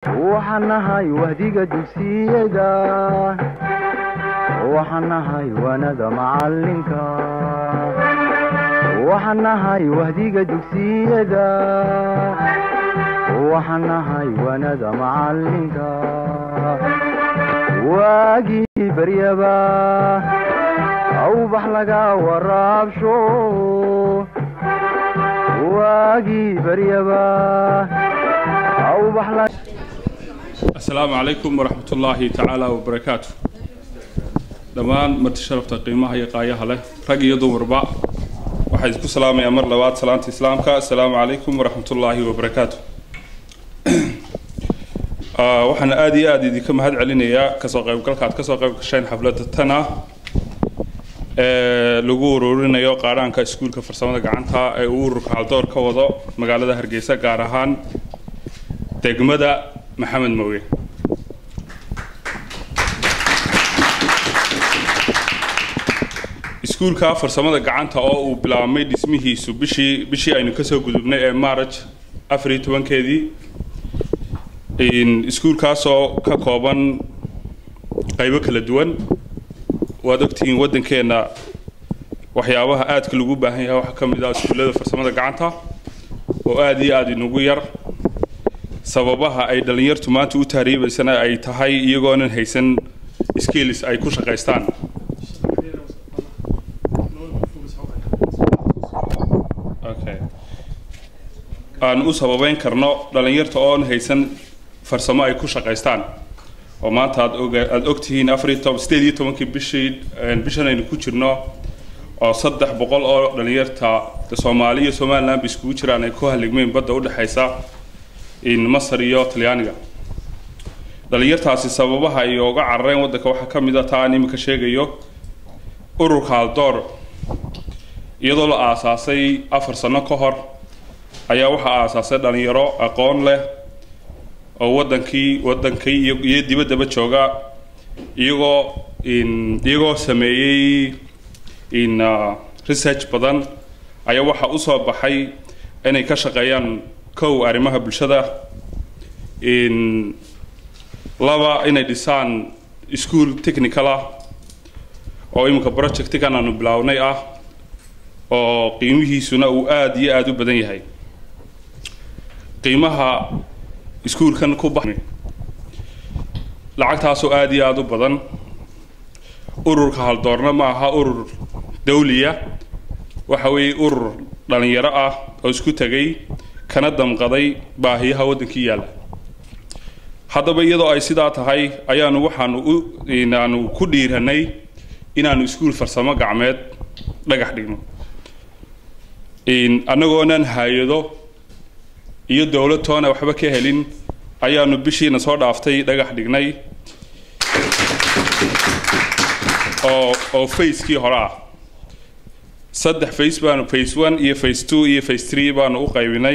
waxaan nahay wahdiga dugsiyada waxaan nahay wanada macalinka waxaan nahay wahdiga dugsiyada waxaan nahay wanada macalinka waagii baryaba awbax laga waraabsho waagii baryaba awbax la asalaamu calaykum waraxmat ullaahi tacaala wabarakaatu dhammaan marti sharafta qiimaha iyo qaayaha leh rag iyo dumarba waxaa isku salaamayaa mar labaad salaanta islaamka asalaamu calaykum waraxmat ullaahi wabarakaatu waxaan aada iyo aada idinka mahad celinayaa kasoo qaybgalka aad kasoo qayb gasheen xafladda tana ee lagu ururinayo qaadhaanka iskuulka farsamada gacanta ee uu ururka haldoor ka wado magaalada hargeysa gaar ahaan degmada maxamed mooge iskuulka farsamada gacanta oo uu bilaabmay dhismihiisu bishii bishii aynu kasoo gudubnay ee maraj afar iyo tobankeedii iskuulkaasoo ka kooban qaybo kala duwan waad ogtihiin waddankeenna waxyaabaha aadka lagu baahan yahay waxaa ka mid ah iskuullada farsamada gacanta oo aada iyo aada inugu yar sababaha ay dhallinyartu maanta u tahriibaysana ay tahay iyagoonan haysan skills ay ku shaqaystaan okay aan u sababeyn karno dhallinyarta oon haysan farsamo ay ku shaqaystaan oo maanta aad og aada ogtihiin afariyo toban sideed iyo tobankii bishii bishan aynu ku jirno oo saddex boqol oo dhallinyarta soomaali iyo somaliland ba iskugu jiraan ay ku haligmeen badda udhexaysa in masar iyo talyaaniga dhallinyartaasi sababaha ay uga carareen waddanka waxaa ka mid a taa aan iminka sheegayo ururka haldoor iyadoo la aasaasay afar sano ka hor ayaa waxaa aasaasay dhalinyaro aqoon leh oo waddankii waddankii iyo iyo dibaddaba jooga iyagoo in iyagoo sameeyey in research badan ayaa waxaa usoo baxay inay ka shaqeeyaan kow arrimaha bulshada in laba inay dhisaan school technical ah oo iminka projectigan aanu bilaawnay ah oo qiimihiisuna uu aada iyo aada u badan yahay qiimaha iskuulkan ku ba lacagtaasoo aada iyo aada u badan ururka haldoorna ma aha urur dawliya waxa weeye urur dhalinyaro ah oo isku tegay kana damqaday baahiyaha waddankii yaalla haddaba iyadoo ay sidaa tahay ayaanu waxaanu u inaanu ku dhiiranay inaanu iskuul farsamo gacmeed dhagax dhigno annagoonan hay-ado iyo dowlad toona waxba ka helin ayaanu bishiina soo dhaaftay dhagax dhignay oo oo facekii hore ah saddex face baanu face one iyo face two iyo face three baanu u qaybinay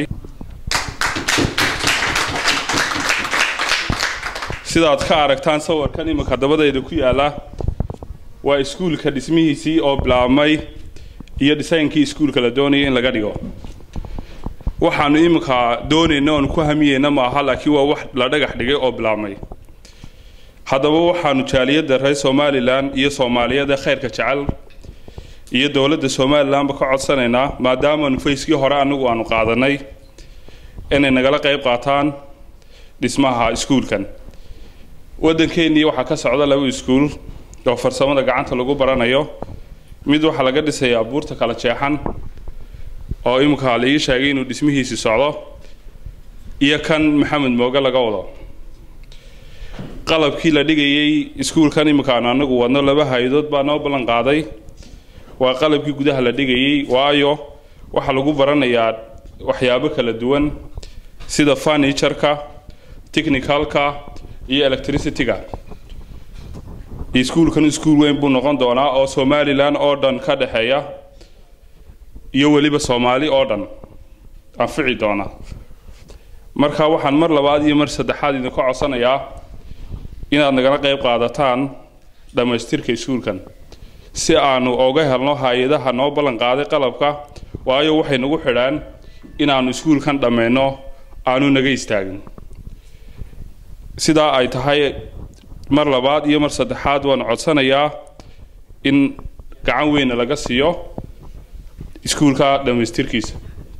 sidaad ka aragtaan sawirkan iminka dabadayda ku yaala waa iskuulka dhismihiisii oo bilaabmay iyo dhisaynkii iskuulka la doonaya in laga dhigo waxaanu iminka doonayna oonu ku hamiyeyna maaha laakiin waa wax la dhagax dhigay oo bilaabmay haddaba waxaanu jaaliyadda reer somalilan iyo soomaaliyada khayrka jecel iyo dowladda somalilanba ka codsanaynaa maadaamaanu fayskii hore anagu aanu qaadanay inay nagala qayb qaataan dhismaha iskuulkan waddankeennii waxaa ka socda laba iskuul oo farsamada gacanta lagu baranayo mid waxaa laga dhisayaa buurta kala jeexan oo iminka la ii sheegay inuu dhismihiisi socdo iyo kan maxamed mooge laga wado qalabkii la dhigayay iskuulkan iminka aanu anagu wadno laba hay-adood baa noo ballan qaaday waa qalabkii gudaha la dhigayay waayo waxaa lagu baranayaa waxyaabo kala duwan sida furnitureka technicalka iyo electricity-ga iskuulkan iskuul weyn buu noqon doonaa oo somalilan oo dhan ka dhexeeya iyo weliba soomaali oo dhan anfici doona marka waxaan mar labaad iyo mar saddexaad idinka codsanayaa inaad nagala qayb qaadataan dhammaystirka iskuulkan si aanu oga helno hay-adaha noo ballan qaaday qalabka waayo waxay nagu xidhaan inaanu iskuulkan dhammayno aanu naga istaagin sidaa ay tahay mar labaad iyo mar saddexaad waan codsanayaa in gacan weyna laga siiyo iskuulka dhammaystirkiisa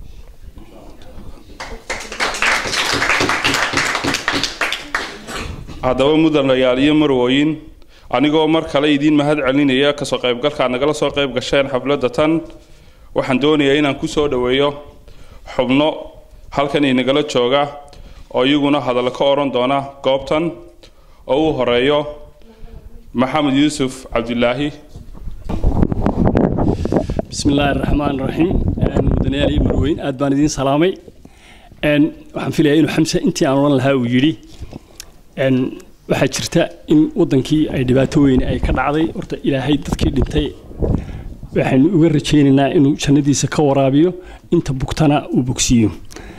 haddaba mudanayaal iyo marwooyin anigoo mar kale idiin mahad celinaya kasoo qaybgalkaa nagala soo qayb gasheen xafladda tan waxaan doonayaa inaan ku soo dhoweeyo xubno halkan inagala jooga oo iyaguna hadallo ka odhan doona goobtan oo uu horeeyo maxamed yuusuf cabdilaahi bismi illaahi araxmaan raxiim mudanayaal iyo marweyn aad baan idiin salaamay waxaan filayaa inuu xamse intii aan odhan lahaa uu yidhi waxaa jirta in wadankii ay dhibaato weyn ay ka dhacday horta ilaahay dadkii dhintay waxaynu uga rajaynaynaa inuu jannadiisa ka waraabiyo inta bugtana uu bogsiiyo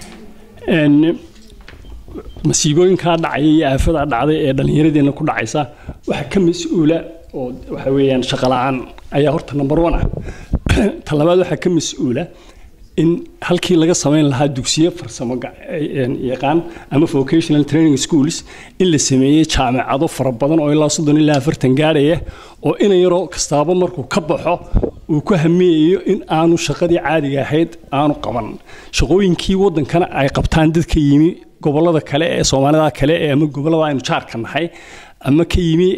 masiibooyinkaa dhacaya iyo aafadaa dhacday ee dhallinyaradeenna ku dhacaysa waxaa ka mas-uula oo waxa weeyaan shaqo la-aan ayaa horta number one ah ta labaad waxaa ka mas-uula in halkii laga samayn lahaa dugsiyo farsamo yaqaan ama vocational training schools in la sameeyey jaamacado fara badan oo ilaa soddon ilaa afartan gaadhaya oo ina yaroo kastaaba markuu ka baxo uu ku hamiyayo in aanu shaqadii caadiga ahayd aanu qaban shaqooyinkii wadankana ay qabtaan dadka yimi gobolada kale ee soomaalida kale ee ama gobolada aynu jaarka nahay ama ka yimi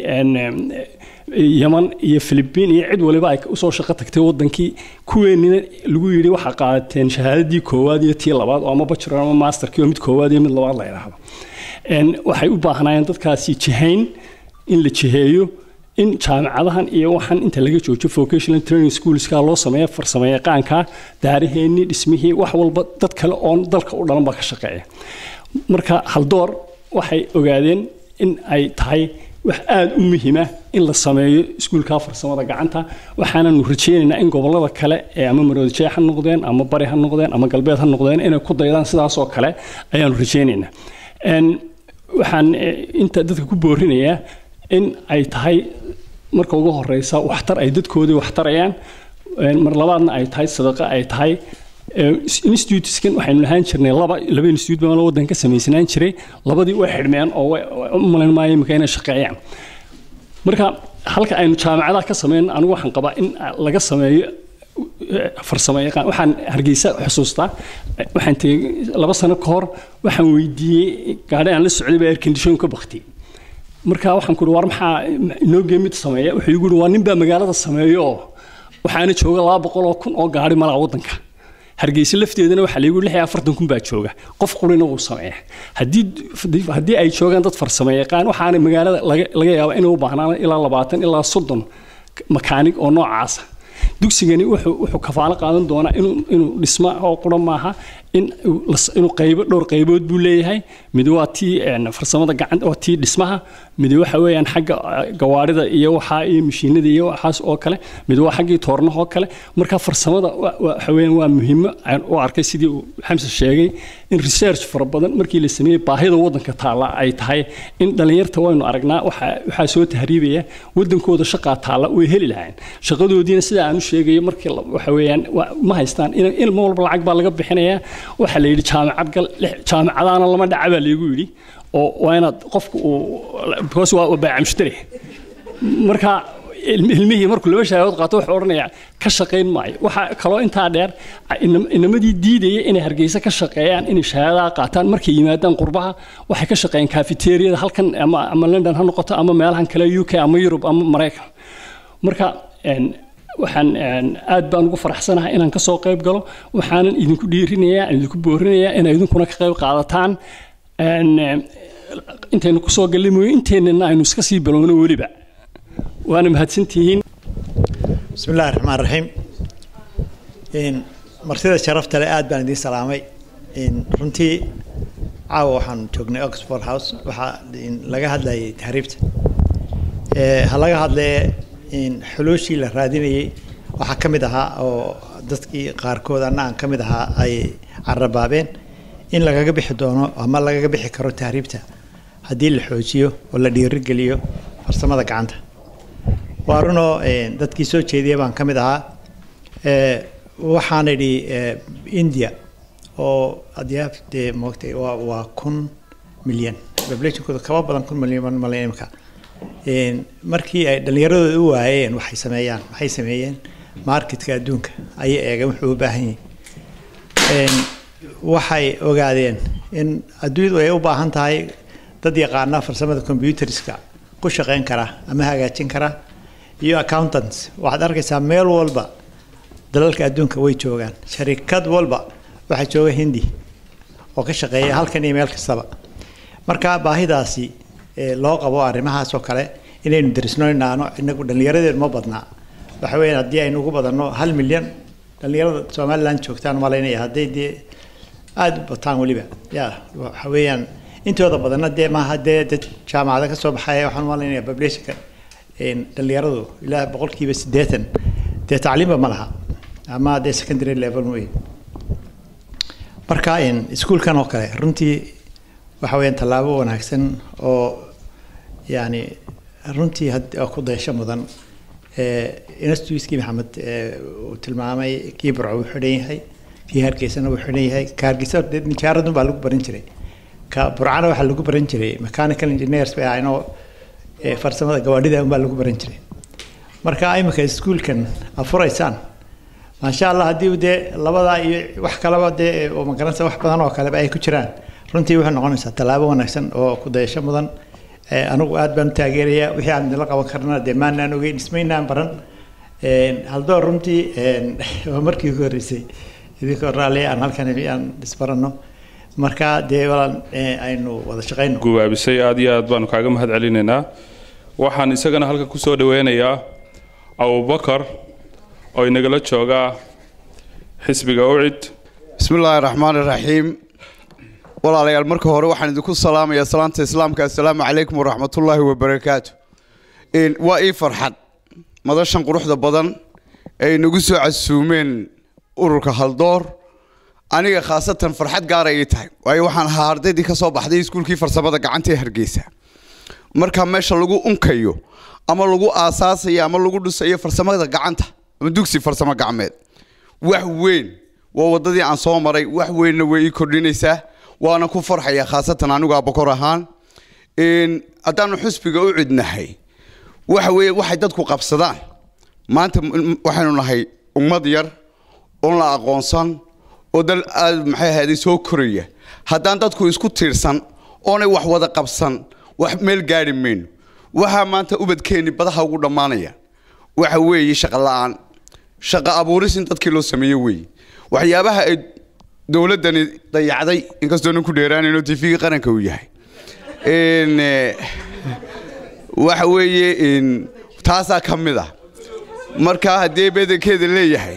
yaman iyo philibiin iyo cid waliba ay usoo shaqo tagtay wadankii kuweenina lagu yidhi waxaa qaadateen shahaadadii koowaad iyo tii labaad oo ama bachelor ama masterkii oo mid koowaad iyo mid labaad la yidhaahdo waxay u baahnaayeen dadkaasi jihayn in la jiheeyo in jaamacadahan iyo waxaan inta laga joojo vocational training schoolska loo sameeya farsamo yaqaanka daaraheenii dhismihii wax walba dad kale oon dalka u dhalan baa ka shaqeeya marka haldoor waxay ogaadeen in ay tahay wax aada u muhiima in la sameeyo iskuulka farsamada gacanta waxaananu rajeynaynaa in gobolada kale ee ama maroodijee ha noqdeen ama bari ha noqdeen ama galbeed ha noqdeen inay ku daydaan sidaasoo kale ayaanu rajeynaynaa waxaan inta dadka ku boorinayaa in ay tahay marka ugu horeysa waxtar ay dadkoodii waxtarayaan mar labaadna ay tahay sadaqa ay tahay instituteskan waxaynu lahaan jirnay laba laba institute baan wadan ka samaysnaan jiray labadii way xidhmeen oo u malayn maayo imika inay shaqeeyaan marka halka aynu jaamacadaha ka sameyn anigu waxaan qabaa in laga sameeyo farsamo yaqaan waxaan hargeysa xusuustaa waxaan tegey laba sano ka hor waxaan weydiiyey gaadhi aan la socday baa air condition ka baktiyey marka waxaan ku war maxaa inoo geemid sameeya wuxuu igu waa nin baa magaalada sameeyo oo waxaana jooga laba boqol oo kun oo gaadhi malaa wadanka hargeysa lafteedana waxaa lagu lix iyo afartan kun baa jooga qof qurina wuu sameeya haddii haddii ay joogaan dad farsamo yaqaan waxaana magaalada laga yaabaa inay u baahnaan ilaa labaatan ilaa soddon makaanig oo noocaasa dugsigani wuxuu wuxuu kafaalo qaadan doonaa inuu inuu dhisma oo qura maaha in inuu qaybo dhowr qaybood buu leeyahay mid waa tii farsamada gacanta waa tii dhismaha mid waxa weeyaan xagga gawaarida iyo waxaa iyo mashiinada iyo waxaas oo kale mid waa xaggii toornaha oo kale marka farsamada waxa weeyaan waa muhiimo aan u arkay sidii uu xamse sheegay in research fara badan markii la sameeyey baahida wadanka taalla ay tahay in dhalinyarta waynu aragnaa waxaa waxaa soo tahriibaya wadankooda shaqaa taalla way heli lahayn shaqadoodiina sida aan u sheegayo markii waxa weeyaan ma haystaan in ilmo walba lacag baa laga bixinayaa waxaa la yidhi jaamacad gal jaamacadaana lama dhaca baa laygu yidhi oo waa inaad qofku uu because waa baaca mushtari marka ilmihii markuu laba shahaadood qaato wuxuu odhanayaa ka shaqayn maayo waxaa kaloo intaa dheer inamadii diidaya inay hargeysa ka shaqeeyaan inay shahaadaha qaataan markay yimaadaan qurbaha waxay ka shaqeeyaan cafeteriyada halkan ama ama london ha noqoto ama meelahan kale u k ama yurub ama maraykan marka waxaan aad baan ugu faraxsanahay inaan kasoo qayb galo waxaanan idinku dhiirinayaa idinku boorinayaa inay idinkuna ka qayb qaadataan intaynu kusoo gallay mooye inteennana aynu iska sii bilowno weliba waana mahadsantihiin bismi illahi raxmaan raxiim martida sharafta le aad baan idiin salaamay runtii caawa waxaan joognay oxford house waxaa laga hadlayay tahriibta ha laga hadlee xulooshii la raadinayay waxaa ka mid ahaa oo dadkii qaarkood anna aan ka mid ahaa ay carabaabeen in lagaga bixi doono ama lagaga bixi karo tahriibta haddii la xoojiyo oo la dhiirigeliyo farsamada gacanta waa runoo dadkii soo jeediya baan ka mid ahaa waxaan idhi india oo adyaaf dee moogtay waa waa kun milyan populationkooda kaba badan kun milyan malyan imika markii ay dhallinyaradooda u waayeen waxay sameeyaan waxay sameeyeen marketka adduunka ayay eegeen wuxuu u baahan yahay waxay ogaadeen in adduunyadu ay u baahan tahay dad yaqaana farsamada computerska ku shaqeyn kara ama hagaajin kara iyo accountants waxaad arkaysaa meel walba dalalka adduunka way joogaan sharikad walba waxaa jooga hindi oo ka shaqeeya halkan iyo meel kastaba marka baahidaasi loo qabo arrimahaas oo kale inaynu darisno inaano inagu dhallinyaradeenu ma badnaa waxa weeyaan haddii aynu ugu badanno hal milyan dhallinyarada somaliland joogtaan malaynaya hadday dee aada u bataan weliba ya waxa weeyaan intooda badanna dee maaha dee dad jaamacada ka soo baxaya waxaan malaynaya populationka dhallinyaradu ilaa boqolkiiba siddeetan dee tacliimba ma laha ama dee secondary level wey marka iskuolkan oo kale runtii waxa weeyaan tallaabo wanaagsan oo yani runtii ku daysho mudan institutkii maxamed uu tilmaamay kii burco wuu xidhan yahay kii hargeysana wuu xidhan yahay ka hargeysa nijaaradun baa lagu baran jiray ka burcana waxaa lagu baran jiray mechanical engineers bay ahaynoo farsamada gawaadhida unbaa lagu baran jiray marka imika iskuolkan afuraysaan maasha allah haddii dee labadaa iyo wax kaleba dee oo magaranaysa wax badan oo kaleba ay ku jiraan runtii waxay noqonaysaa tallaabo wanaagsan oo ku dayasho mudan anigu aad baan u taageerayaa wixii aan idinla qaban karnana dee maanaan ogeyn ismaynaan baran haldoor runtii waa markii ugu horreysay idinkoo raalli aan halkan aan isbaranno marka dee walaan aynu wada shaqayno gubaabisay aad iyo aad baanu kaaga mahad celinaynaa waxaan isagana halkan kusoo dhaweynayaa abubakar oo inagala joogaa xisbiga ucid bismi illaahi raxmaan iraxiim walaalayaal marka hore waxaan idinku salaamayaa salaanta islaamka assalaamu calaykum waraxmatullaahi wabarakaatu waa ii farxad madashan quruxda badan ay nagu soo casuumeen ururka haldoor aniga khaasatan farxad gaara ii tahay waayo waxaan ahaa ardaydii ka soo baxday iskuulkii farsamada gacanta ee hargeysa marka meesha lagu unkayo ama lagu aasaasayo ama lagu dhisayo farsamada gacanta ama dugsi farsamo gacmeed wax weyn waa wadadii aan soo maray wax weynna way ii kordhinaysaa waana ku farxaya khaasatan anigu abakor ahaan haddaanu xusbiga u cidnahay waxa weeye waxay dadku qabsadaan maanta waxaynu nahay ummad yar oon la aqoonsan oo dal aad maxay ahayday soo koraya haddaan dadku isku tiirsan oonay wax wada qabsan wax meel gaari mayno waxaa maanta ubadkeenni badaha ugu dhammaanaya waxa weeye shaqo la-aan shaqo abuuris in dadkii loo sameeyo weeye waxyaabaha ay dowladdani dayacday inkastoo nin ku dheeraanayno tv-ga qaranka uu yahay waxa weeye taasaa ka mid ah marka haddii bedelkeeda leeyahay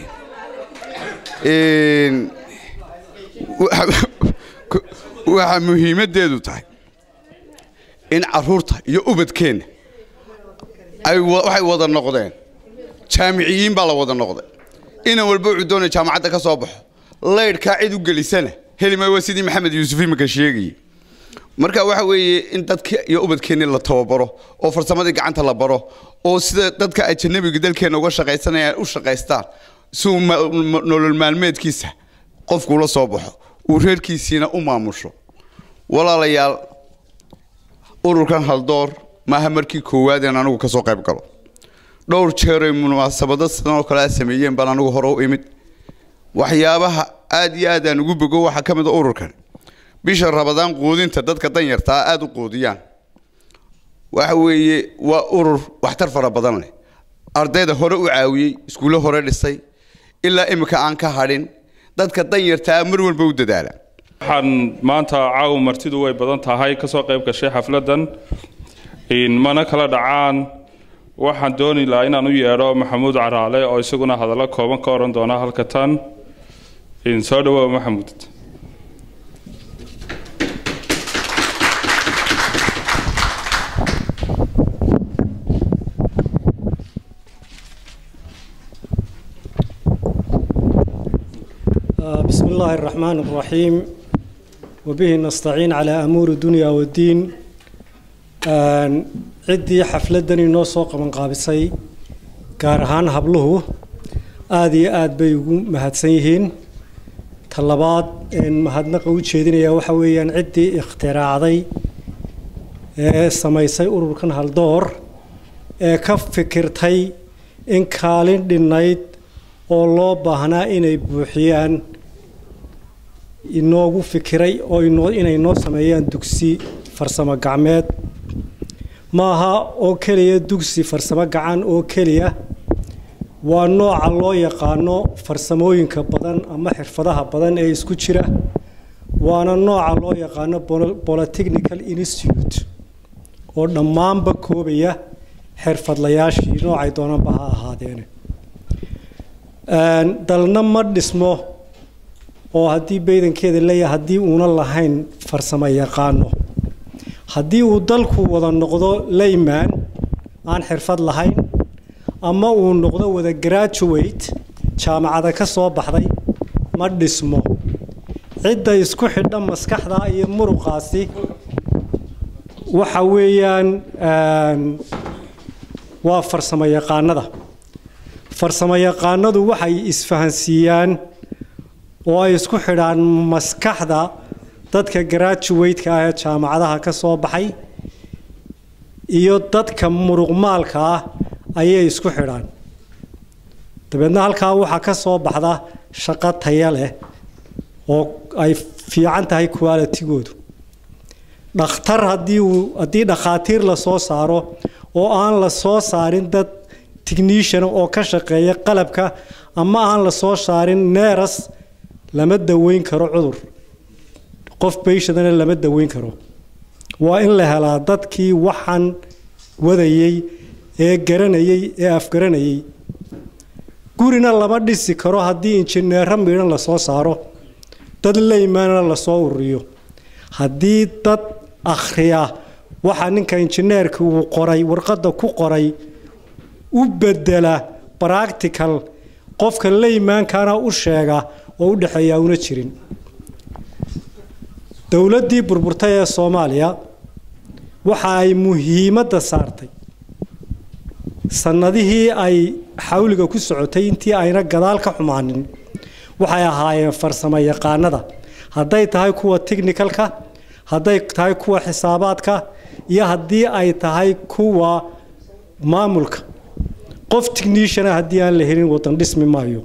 waxa muhiimaddeedu tahay in caruurta iyo ubadkeenna ay waxay wada noqdeen jaamiciyiin baa la wada noqday inan walba wuxuu doonaya jaamacadda ka soo baxo laydhkaa cid u gelisana helima waa sidii maxamed yuusuf imika sheegayay marka waxa weeye in dadka iyo ubadkeenni la tababaro oo farsamadii gacanta la baro oo sida dadka ajanabiga dalkeenna uga shaqaysanayaan u shaqaystaan si uu nolol maalmeedkiisa qofkuula soo baxo uu reerkiisiina u maamusho walaalayaal ururkan haldoor maaha markii koowaadeen anigu ka soo qayb galo dhowr jeeray munaasabado sidan oo kale a sameeyeen baan anigu hore u imid waxyaabaha aad iyo aad aan ugu bogo waxaa ka mid a ururkan bisha rabadaan quudinta dadka danyartaa aada u quudiyaan waxa weeye waa urur waxtar fara badan leh ardayda hore u caawiyey iskuulle hore dhisay ilaa imika aan ka hadhin dadka danyartaa mar walba u dadaala waxaan maanta caawa martidu way badan tahay kasoo qayb gashay xafladan mana kala dhacaan waxaan dooni lahaa inaan u yeedho maxamuud caraale oo isaguna hadallo kooban ka oran doona halka tan soo dhawow maxamuud بسم الله الرحمن الرحيم وبه نستعين على أمور الدنيا والدين ciddii xafladan inoo soo qaban qaabisay gaar ahaan habluhu aada iyo aada bay ugu mahadsan yihiin talabaad mahadnaqa u jeedinaya waxa weeyaan ciddii ikhtiraacday ee samaysay ururkan haldoor ee ka fikirtay in kaalin dhinnayd oo loo baahnaa inay buuxiyaan inoogu fikiray oo inoo inay noo sameeyaan dugsi farsamo gacmeed maaha oo keliya dugsi farsamo gacan oo keliya waa nooca loo yaqaano farsamooyinka badan ama xirfadaha badan ee isku jira waana nooca loo yaqaano polytechnical institute oo dhammaanba koobaya xirfadlayaashii noocay doonanba ha ahaadeene dalna ma dhismo oo haddii baydankeeda leeyahay haddii uuna lahayn farsamo yaqaano haddii uu dalku wada noqdo layman aan xirfad lahayn ama uu noqdo wada graduate jaamacada ka soo baxday ma dhismo cidda isku xidha maskaxda iyo muruqaasi waxa weeyaan waa farsamo yaqaanada farsamo yaqaanadu waxay isfahansiiyaan oo ay isku xidhaan maskaxda dadka graduate-ka ah ee jaamacadaha ka soo baxay iyo dadka muruqmaalka ah ayay isku xidhaan dabeedna halkaa waxaa ka soo baxda shaqo taya leh oo ay fiican tahay qualitigoodu dhakhtar haddii uu haddii dhakhaatiir la soo saaro oo aan la soo saarin dad technician oo ka shaqeeya qalabka ama aan la soo saarin neeras lama daweyn karo cudur qof bayshadana lama daweyn karo waa in la helaa dadkii waxaan wadayey ee garanayey ee afgaranayey gurina lama dhisi karo haddii injineero miidhan la soo saaro dad leymaana lasoo ururiyo haddii dad akhriya waxa ninka injineerka uu qoray warqadda ku qoray u bedela practical qofka leymaankana u sheega oo u dhexeeya una jirin dowladdii burburtay ee soomaaliya waxa ay muhiimadda saartay sannadihii ay xawliga ku socotay intii ayna gadaal ka xumaanin waxay ahaayeen farsamo yaqaanada hadday tahay kuwa technicalka hadday tahay kuwa xisaabaadka iyo haddii ay tahay kuwa maamulka qof techniciana haddii aan la helin wadan dhismi maayo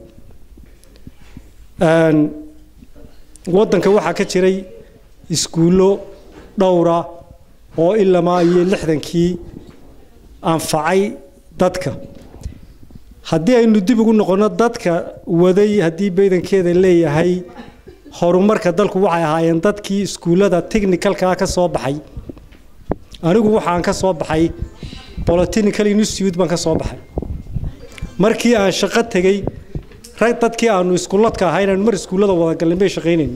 wadanka waxaa ka jiray iskuullo dhowra oo ilamaa iyo lixdankii anfacay dadka haddii aynu dib ugu noqonno dadka waday haddii baydankeeda leeyahay horumarka dalku waxay ahaayeen dadkii iskuullada technicalkaa ka soo baxay anigu waxaan ka soo baxay polytechnical institute baan ka soo baxay markii aan shaqo tegey rag dadkii aanu iskuuladka ahayn aan mar iskuullada wada galin bay shaqaynayn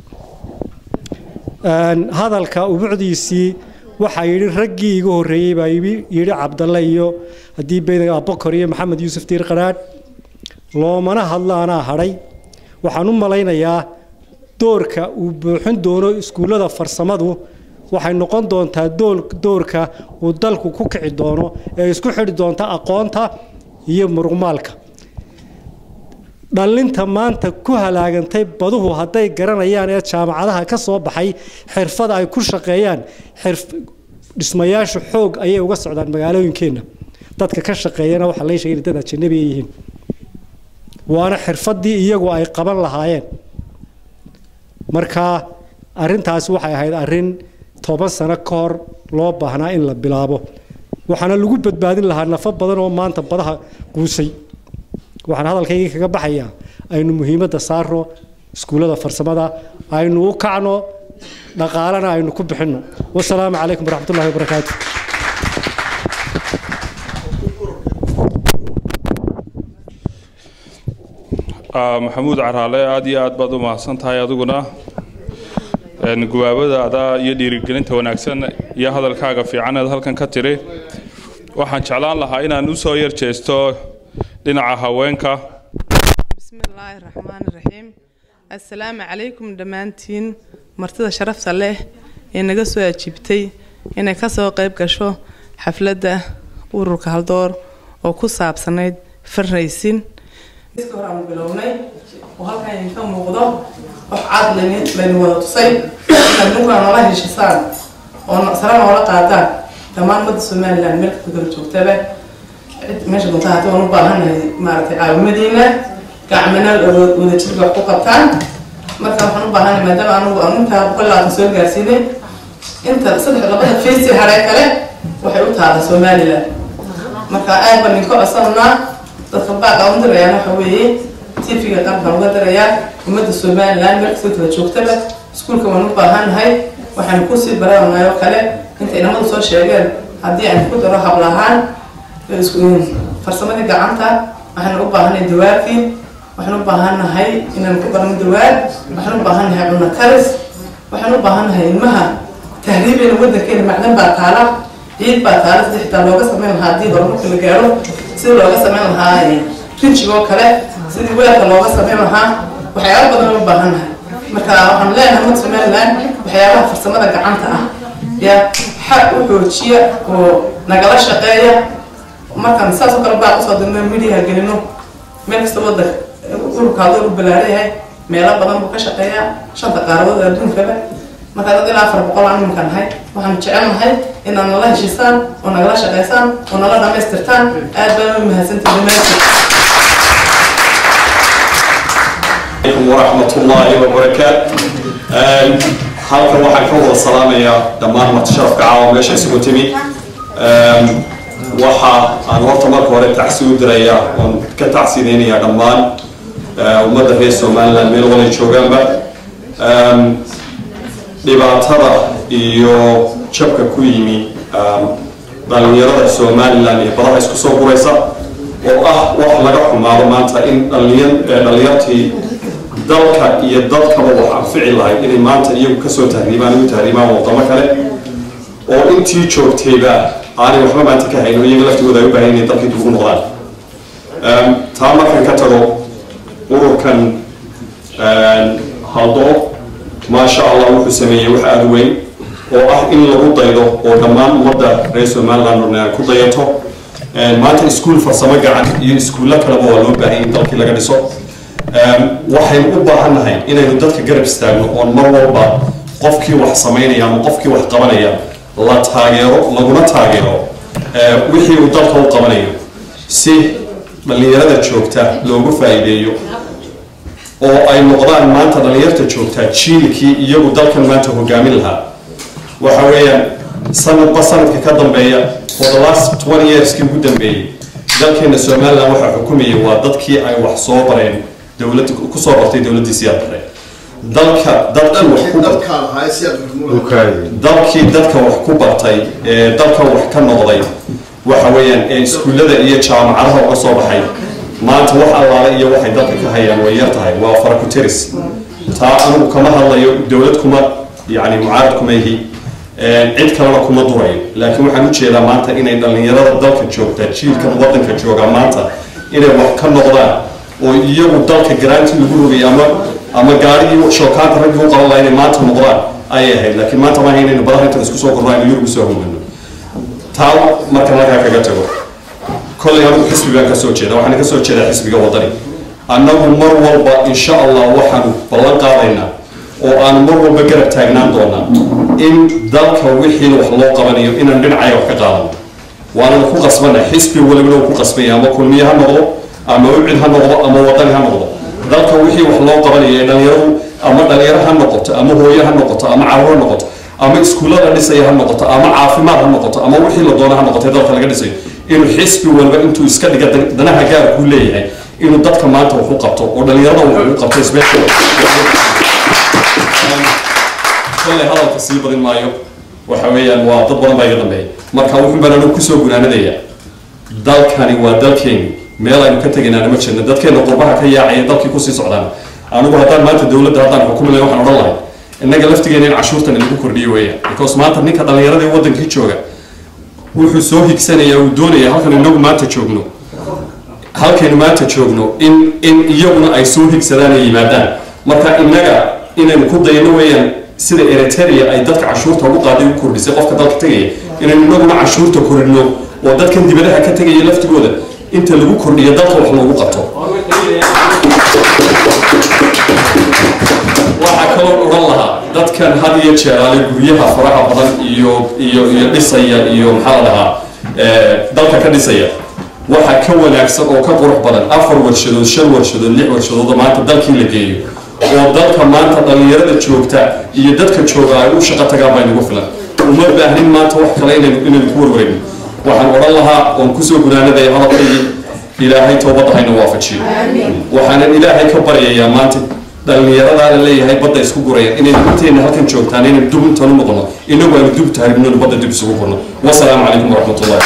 hadalka ubucdiisii waxaa yidhi raggii iga horreeyey baa yidhi cabdalle iyo haddii baydan abokor iyo maxamed yuusuf diir qaraadh loomana hadlo anaa hadhay waxaan u malaynayaa doorka uu buuxin doono iskuullada farsamadu waxay noqon doontaa doorka uu dalku ku kici doono ee isku xidhi doonta aqoonta iyo muruqmaalka dhallinta maanta ku halaagantay baduhu hadday garanayaan ee jaamacadaha ka soo baxay xirfad ay ku shaqeeyaan dhismayaashu xoog ayay uga socdaan magaalooyinkeenna dadka ka shaqeeyana waxaa laga sheegay dad ajanabi ay yihiin waana xirfaddii iyagu ay qaban lahaayeen marka arrintaasi waxay ahayd arrin toban sano ka hor loo baahnaa in la bilaabo waxaana lagu badbaadin lahaa nafo badan oo maanta badaha quusay waxaan hadalkaygii kaga baxayaa aynu muhiimadda saarno iskuullada farsamada aynu u kacno dhaqaalana aynu ku bixinno wasalaamu calaykum waraxmatullahi wabarakaatu maxamuud caraale aada iyo aad baad u mahadsan tahay adiguna gubaabadaada iyo dhiirigelinta wanaagsan iyo hadalkaaga fiican eed halkan ka tiri waxaan jeclaan lahaa inaan usoo yar jeesto dhinaca haweenka bismi illaahi raxmaan raxiim assalaamu calaykum dhammaantiin martida sharafta leh ee naga soo ajiibtay inay kasoo qayb gasho xafladda ururka haldoor oo ku saabsanayd farraysin horaan bilownay oo halkan idinka muuqdo wax cad layni wada tusay inaad ninkaa noola heshisaan oo sare noola qaadaan dhammaan ummadda somaliland meel kasta kala joogtaba cid meesha doonta hata waan u baahannahay maaragtay caawimadiina gacmana wadajirka wax ku qabtaan marka waxaan u baahannahay maadaama anugu aan intaa boqol labaatan soo gaarsiinay inta saddex labada faysi haree kale waxay u taala somaliland marka aad baan idinka codsananaa dadka baaqa u dirayaan waxa weeye tv-ga qaar baan uga dirayaa ummadda somaliland meel kasta kala joogtaba iskuulka waan u baahannahay waxaan kusii baranay oo kale inta inamadu soo sheegeen haddii aan ku daro hablahaan farsamadii gacanta waxaan u baahannahay dawaarkii waxaan u baahannahay inaan ku barno dawaar waxaan u baahannahay cunno karis waxaan u baahannahay ilmaha tahriibeyna waddankeena macdan baa taala ciid baa taala sida xitaa looga sameyn lahaa haddii horumarka la gaaro sida looga sameyn lahaa rinjigoo kale sidii weelka looga sameyn lahaa waxyaaba badan u baahannahay marka waxaan leenahay umad somaliland waxyaabaha farsamada gacanta ah ya xaq u xoojiya oo nagala shaqeeya markaan saas oo kale baa kusoo dirno midiyaha gelino meel kasta wadanka ururkaadoo u balaarayahay meelo badan buu ka shaqeeyaa shanta qaaradood adduunkaba markaa dad ilaa afar boqol aan iminka nahay waxaan jecelnahay inaad nala heshiisaan oo nagala shaqaysaan oo nala dhamaystirtaan aad baan u mahadsantahay dhammaantiin عليكم ورحمة الله وبركاته halkan waxaan ka wada salaamayaa dhammaan martisharafka caawa meesha isugu timi waxa aan horta marka hore tacsi u dirayaa oon ka tacsideynayaa dhammaan ummadda reer somaliland meel walay joogaanba dhibaatada iyo jabka ku yimi dhalinyarada somaliland iyo badaha isku soo guraysa oo ah wax laga xumaado maanta in dhalinyartii dalka iyo dadkaba wax anfici lahayd inay maanta iyagu kasoo tahriibaan ugu tahriibaan wadamo kale oo intii joogtayba aanay waxba maanta ka hayno iyaga laftigooda ay u baahan inay dalkii dib ugu noqdaan taa markan ka tago ururkan haldo maasha allah wuxuu sameeyey wax aada u weyn oo ah in lagu daydo oo dhammaan ummadda reer somaliland ku dayato maanta iskuul farsamo gacan iyo iskuullo kaleba waa loo baahanya in dalkii laga dhiso waxaynu u baahannahay inaynu dadka garab istaagno oon mar walba qofkii wax samaynaya ama qofkii wax qabanaya la taageero laguna taageero wixii uu dalka u qabanayo si dhallinyarada joogta loogu faa'iideeyo oo ay noqdaan maanta dhallinyarta joogta jiilkii iyagu dalkan maanta hogaamin lahaa waxa weeyaan sanadba sanadka ka dambeeya for the last twenty yearskii ugu dambeeyey dalkeena somaliland waxaa xukumayay waa dadkii ay wax soo bareen dowlad kusoo bartay dowladdii siyaad bare dalka dadkii wax ku dalkii dadka wax ku bartay ee dalka wax ka noqday waxa weeyaan ee iskuullada iyo jaamacadaha uga soo baxay maanta wax allaale iyo waxay dalka ka hayaan way yar tahay waa farakuteris taa anigu kama hadlayo dowlad kuma yani mucaarad kuma ihi cid kalena kuma durayo laakiin waxaan u jeedaa maanta inay dhallinyarada dalka joogta jiilkan wadanka jooga maanta inay wax ka noqdaan oo iyagu dalka garaanti lagu rogay ama ama gaarigii shookaanta raggii u qaban lahaa inay maanta noqdaan ayay ahayd laakiin maanta maaha inaynu badaha intan isku soo korno aynu yurub usoo hogano taa marka halkaa kaga tago kollay anigu xisbi baan kasoo jeeda waxaan kasoo jeedaa xisbiga wadani annagu mar walba insha allah waxaanu ballan qaadaynaa oo aanu mar walba garab taagnaan doonaa in dalka wixii wax loo qabanayo inaan dhinacaya wax ka qaadano waananu ku qasbana xisbi walibana uu ku qasbanya ama kulmiye ha noqdo ama ucid ha noqdo ama wadani ha noqdo dalka wixii wax loo qabanayo ee dhalinyaradu ama dhalinyaro ha noqoto ama hooyo ha noqoto ama carruur ha noqoto ama iskuullada dhisaya ha noqoto ama caafimaad ha noqoto ama wixii la doono ha noqoto ee dalka laga dhisayo inuu xisbi walba intuu iska dhiga danaha gaarkuu leeyahay inuu dadka maanta wax u qabto oo dhalinyarada wax ugu qabto isbeesha kolley hadalka sii badin maayo waxa weeyaan waa dad badan baa iga dambeeya marka wuxuu baan anigu kusoo gunaanadaya dalkani waa dalkeeni meel aynu ka tegaynaana ma jirna dadkeena qurbaha ka yaacaya dalkii kusii socdaan anigu haddaan maanta dowladda haddaan xukumi lahay waxaan odhan lahay innaga laftigeena in cashuurtan lagu kordhiyo weeyaan because maanta ninka dhallinyarada ee wadankii jooga wuxuu soo higsanaya uu doonaya halkan inagu maanta joogno halkaynu maanta joogno in in iyaguna ay soo higsadaan ay yimaadaan marka innaga inaynu ku dayno weeyaan sida eritrea ay dadka cashuurta ugu qaaday u kordhisay qofka dalka tegaya inaynu inaguna cashuurta kordhino oo dadkan dibadaha ka tegaya laftigooda inta lagu kordhiyo dalka wax loogu qabto waxaa kaloo odhan lahaa dadkan had iyo jeeraale guryaha faraha badan iyo iyo iyo dhisaya iyo maxaa la dhahaa eh, dalka ka dhisaya waxaa ka wanaagsan oo ka qurux badan afar warshadood shan warshadood lix warshadood oo maanta dalkii la geeyo oo dalka maanta dhallinyarada joogta iyo dadka jooga ay u shaqo tagaan baa inagu filan uma baahnin maanta wax kale inaynu inaynu ku warwareegno waxaan odhan lahaa oon kusoo gunaanadaya hadalkaygii ilaahay toobadda hayna waafajiyo waxaanan ilaahay ka baryayaa maanta dhallinyaradaana leeyahay badda isku guraya inaynu intayna halkan joogtaan inaynu dub intaan u noqono inagu aynu dub taharibnonu badda dib isugu gurno wasalaamu calaykum waraxmatullahi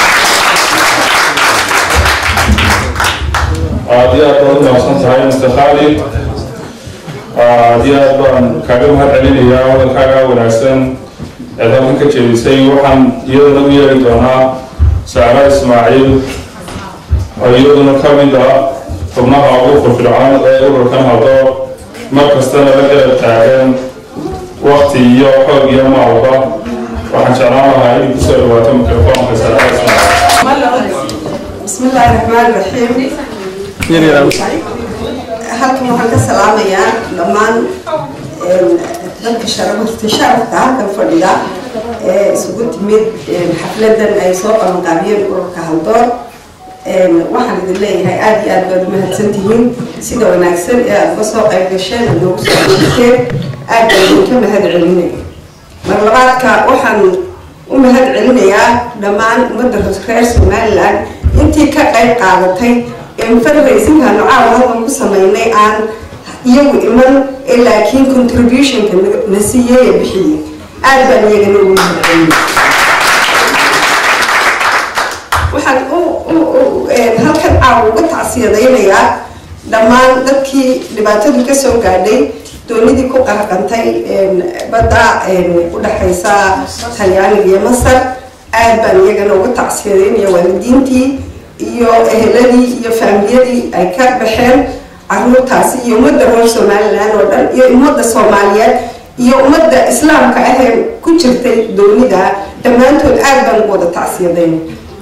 aad iyo aad baad u mahadsan tahay mr khalid aad iyo aad baan kaaga mahad celinayaa wadalkaaga wanaagsan eed halkan ka jeedisay waxaan iyadana u yeeri doonaa saara ismaaciil oo iyaduna ka mid ah xubnaha ugu firfircoon ee ururkan hado mar kastana la garab taagan wakti iyo xoog iyo maalba waxaan jeclaan lahaa inay kusoo dhawaato mikrofoonka saara ismaaciil بسم الله الرحمن الرحيم halkan waxaan ka salaamayaa dhammaan dadka sharafta sharafka halkan fadhida ee isugu timid xafladan ay soo qabanqaabiyeen ururka haldoor waxaan idin leeyahay aada iyo aad baad umahadsan tihiin sida wanaagsan ee aada uga soo qayb gasheen aad noogu soo dhegteen aad baan idinka mahad celinay mar labaadka waxaan u mahad celinayaa dhammaan ummadda reer somaliland intii ka qayb qaadatay fundraisingka nocaawa halkan ku sameynay aan iyagu iman ee laakiin contributionka na siiyey ee bixiyey aad baan iyagana ugu mahadceliyey waxaan halkan caawa uga tacsiyadaynayaa dhammaan dadkii dhibaatadu ka soo gaadhay doonidii ku qarqantay badda u dhexaysa talyaaniga iyo masar aad baan iyagana uga tacsiyadaynaya waalidiintii iyo eheladii iyo faamiliyadii ay ka baxeen caruurtaasi iyo ummadda reer somaliland oo dhan iyo ummadda soomaaliyeed iyo ummadda islaamka ahee ku jirtay doonida dhammaantood aad baan ugu wada tacsiyadayn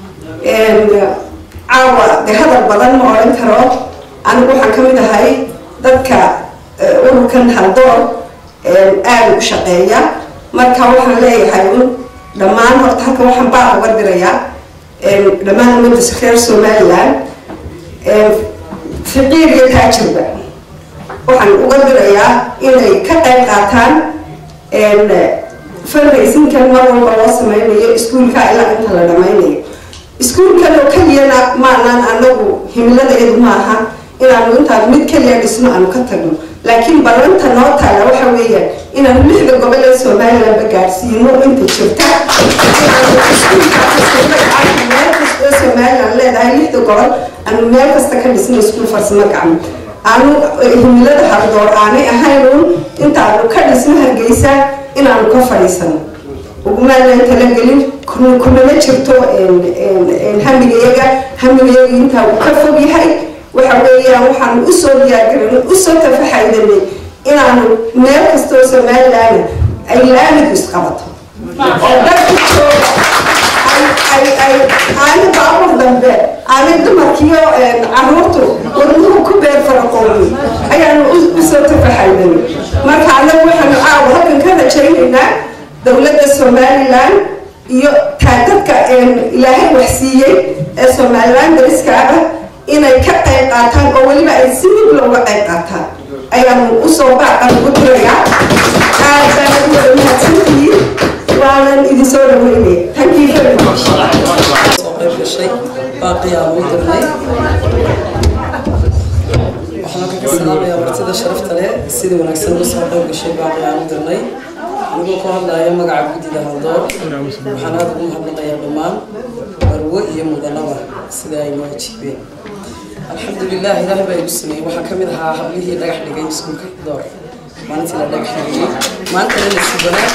caawa de hadal badan ma odhan karo anigu waxaan ka mid ahay dadka ururkan haldoor aada u shaqeeya marka waxaan leeyahay un dhammaan horta halkan waxaan baa uga dirayaa dhammaan ummadda reer somaliland fiqiir iyo taajirba waxaan uga dirayaa inay ka qayb qaataan fundraisingkan mar walba loo sameynayo iskuulka ilaa inta la dhameynayo iskuulkan oo keliyana maanaan anagu himiladeedu maaha inaanu intaan mid keliya dhisno aanu ka tagno laakiin ballanta noo taala waxa weeyaan inaanu lixda gobol ee somalilandba gaadhsiino inta jirta meel kasta oo somaliland leedahay lixda gobol aanu meel kasta ka dhisno iskuul farsamo gacmo aanu himilada haldoor aanay ahaynun intaanu ka dhisno hargeysa inaanu ka fadhiisano ugumaanaan talagelin kunama jirto hamigayaga hamigayaga intaa uu ka fog yahay waxa weeyaan waxaanu usoo diyaargaran usoo tafaxaydanay inaanu meel kasta oo somaliland ay laamidu isqabato oo dadku jooga aanay baabur dambe aanay dumarkiyo caruurtu wadnuhu ku beer faraqoomi ayaanu usoo tafaxaydanay marka anagu waxaanu caawa halkan ka rajaynaynaa dowladda somaliland iyo taadadka ilaahay wax siiyey ee somaliland dariska ah inay ka qayb qaataan oo weliba ay si mid looga qayb qaataan ayaanu usoo baaqan ugu dirayaa aad baan ugu wada mahadsantihiin waanan idin soo dhaweynaya thank you very much soo qayb gashay baaqiyaa ugu dirnay waxaan kaga salaamayaa martida sharafta leh sida wanaagsan uga soo qayb gashay baaqiyaa ugu dirnay anigoo ku hadlaya magaca guddida haldoor waxaan aada ugu mahadnaqayaa dhammaan barwo iyo mudanaba sida ay noo ajiibeen alxamdulilah ilaahay baa igu sameeyey waxaa ka mid ahaa hablihii dhagax dhigay iskuulka door maalintii la dhagax dhigayay maantana nasiib wanaag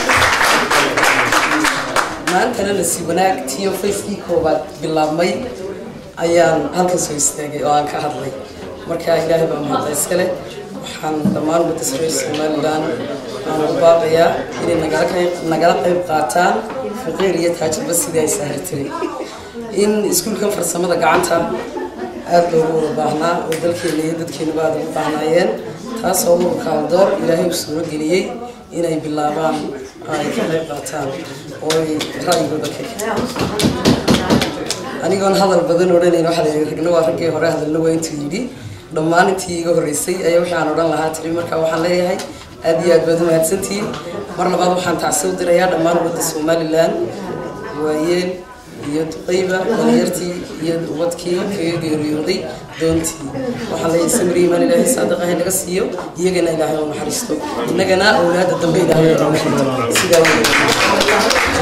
maantana nasiib wanaag tiyo facekii koobaad bilaabmay ayaan halkan soo istaagay oo aan ka hadlay marka ilaahay baa mahadda iskale waxaan dhammaan ummadda reer somaliland aan ugu baaqayaa inay nagala qayb nagala qayb qaataan faqiir iyo taajirba sidii ay sahri tiray in iskuulkan farsamada gacanta aada loogu wada baahnaa oo dalkeena iyo dadkeenaba aada ugu baahnaayeen taasoo ururka haldoor ilaahay u suuro geliyey inay bilaabaan ay ka qayb qaataan oo ay ra'yigooda ka anigoon hadal badan odhanayn waxaa la ragna waa raggii hore hadalna waa intuu yidhi dhammaan intii iga horreysay ayaa wixii aan odhan lahaa tiri marka waxaan leeyahay aad iyo aad baad umahadsantihiin mar labaad waxaan tacsi u dirayaa dhammaan ummadda somalilan waayeel iyo duqayba dhalinyartii iyo ubadkii kaga geeriyooday doontii waxaan leeyahay samir iimaan ilaahay saadaqa naga siiyo iyagana ilaahay u naxariisto innagana awlaadda dambe ilaahay u naxariisto sidaa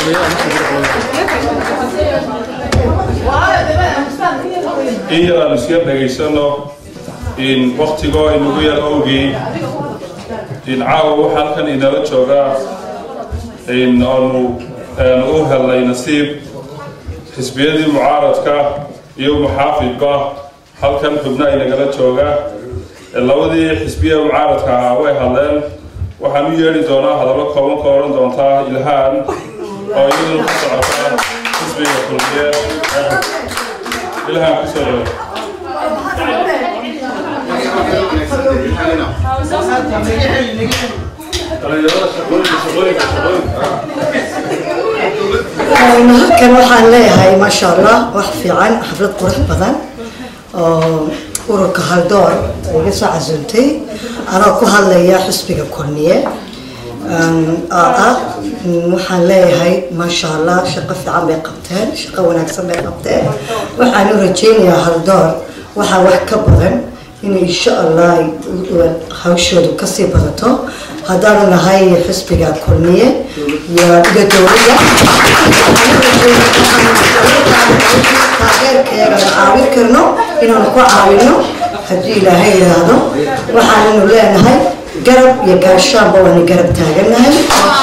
in yar aan iska dhegaysano in waktigoo inagu yar owgii in caawa waxa halkan inala joogaa in aanu u helnay nasiib xisbiyadii mucaaradka iyo muxaafidba halkan xubna inagala jooga labadii xisbiya mucaaradka ahaa way hadleen waxaan u yeedhi doonaa hadallo kooban ka odhan doontaa ilhaan oo iyaduna ku socota xisbiga kulmiyeed ilhaan kusoo dhawo halkan waxaan leeyahay maasha allah wax fiican xaflad qurux badan oo ururka haldoor iga soo casuuntay anoo ku hadlaya xisbiga kulmiye oo ah waxaan leeyahay maasha allah shaqo fiican bay qabteen shaqo wanaagsan bay qabteen waxaan u rajeynayaa haldoor waxaa wax ka badan in insha allah hawshoodu kasii badato haddaanu nahay xisbiga kulmiye iyo iyo dowladda taageerkeega la caawin karno inaanu ku caawino haddii ilaahay yidhaahdo waxaananu leenahay garab iyo gaashaanba waanu garab taaganahay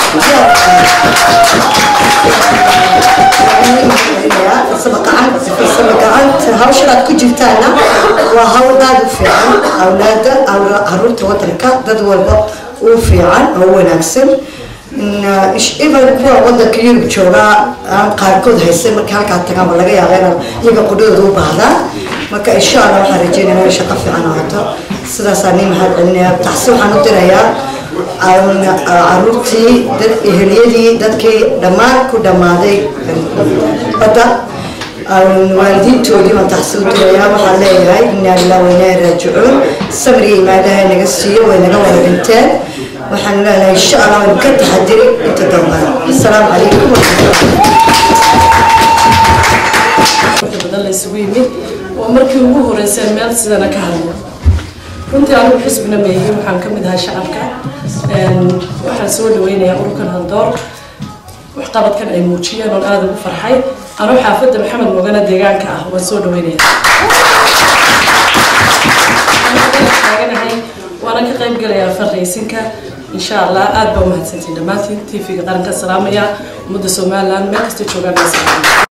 gacanta hawshanaad ku jirtaana waa hawl aad u fiican awlaada caruurta wadanka dad walba u fiican oo wanaagsan even kuwa wadanka yurub joogaa aan qaarkood haysan marka halkaa tagaanba laga yaaba inaan iyaga qudhadooda u baahdaan marka insha allah waxaan rajeynaya inay shaqo fiican ahaato sidaasaa nin maxaad celinaya taxsi waxaan u dirayaa caruurtii dad eheliyadii dadkii dhammaan ku dhammaaday badda waalidiintoodii baan taxsi u dirayaa waxaan leeyahay inaa lilah wainaa raajicuun samriga imaadaha naga siiyo way naga wada dhinteen waxaan leenahay insha allah waynu ka taxadiri inta dambana asalaamu calaykum badan la isugu yimid waa markii ugu horeysay meel sidana ka hadlo runtii anigu xisbina meeyey waxaan ka mid ahaa shacabka waxaan soo dhaweynayaa ururkan haldoor waxqabadkan ay muujiyeen oon aada ugu farxay anuu xaafadda maxamed mogana deegaanka ah waan soo dhaweynayaa taaganahay waana ka qayb galayaa farraysinka insha allah aad baa umahadsantiin dhammaantiin tv-ga qaranka salaamaya ummadda somaliland meel kasta joogaan